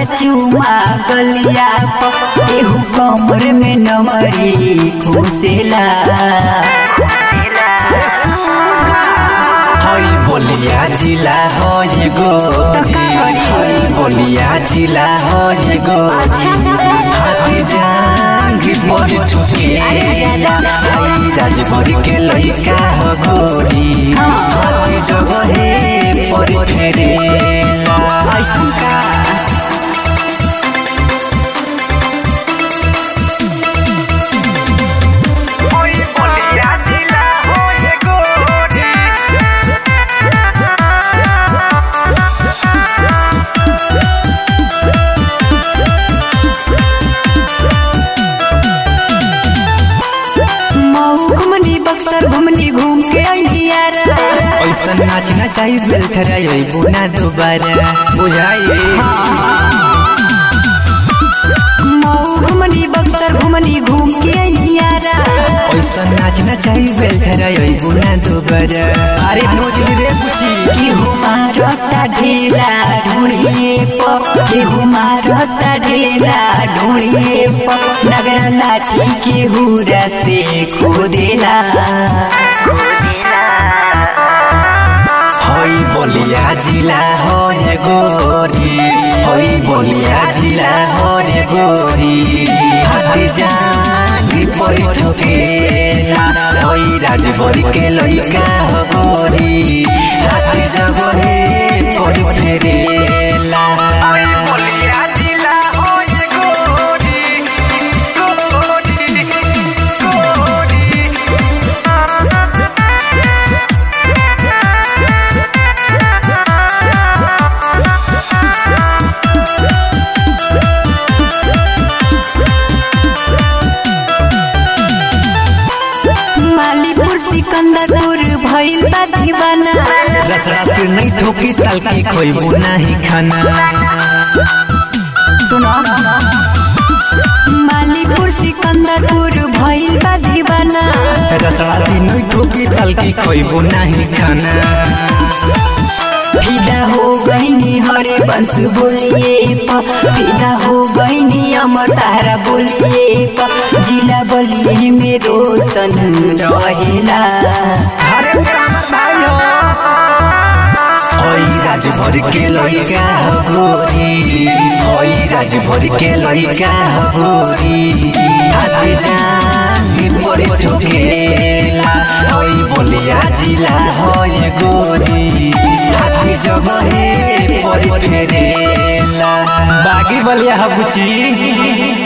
चुमा गलिया प एहू कमर में नमरी घुसेला हई बोलिया जिला हो ये गोरी हई बोलिया जिला हो ये गोरी हाथी जांगी पर ठुकेला हई राजभर के लइका हो गोरी हाथी जगहे पर फेरेला ऐसन का मऊ घुमनी बक्सर घुमनी घूम के अइलियारा ऐसा नाचना चाहिए बेलथरा यही बुना दोबारा बुझाइए मऊ घुमनी बक्सर घुमनी घूम के अइलियारा ऐसा नाचना चाहिए बेलथरा यही बुना दोबारा अरे नोच रे कुची केहू मारता ढेला ढूंढिए प केहू मारता ढेला ढूंढिए प नगरा लाठी केहू से खोदेला हई बोलिया जिला हो ये गोरी हई बोलिया जिला हो ये गोरी हाथी जांगी परी ठोकेला हई राजभर के लइका हो गोरी हाथी जगहे परी फेरेला मालीपुर सिकंदरपुर भइल बा दीवाना रसड़ा फिर नहीं ठोकी तलकी खोइबू नाही खाना सुनो मालीपुर सिकंदरपुर भइल बा दीवाना रसड़ा फिर नहीं ठोकी तलकी खोइबू नाही खाना फिदा हो गईनी हरे बंश बोलिए प फिदा हो गईनी अमर तारा बोलिए प जिला बलिए में रोशन रहेला अरे भाई हो हई राजभर के लइका हो गोरी हई राजभर के लइका हो गोरी हाथी जांगी परे ठोकेला हई बोलिया जिला हो ये गोरी हाथी जगहे परे फेरेला बागी बलिया हो बुची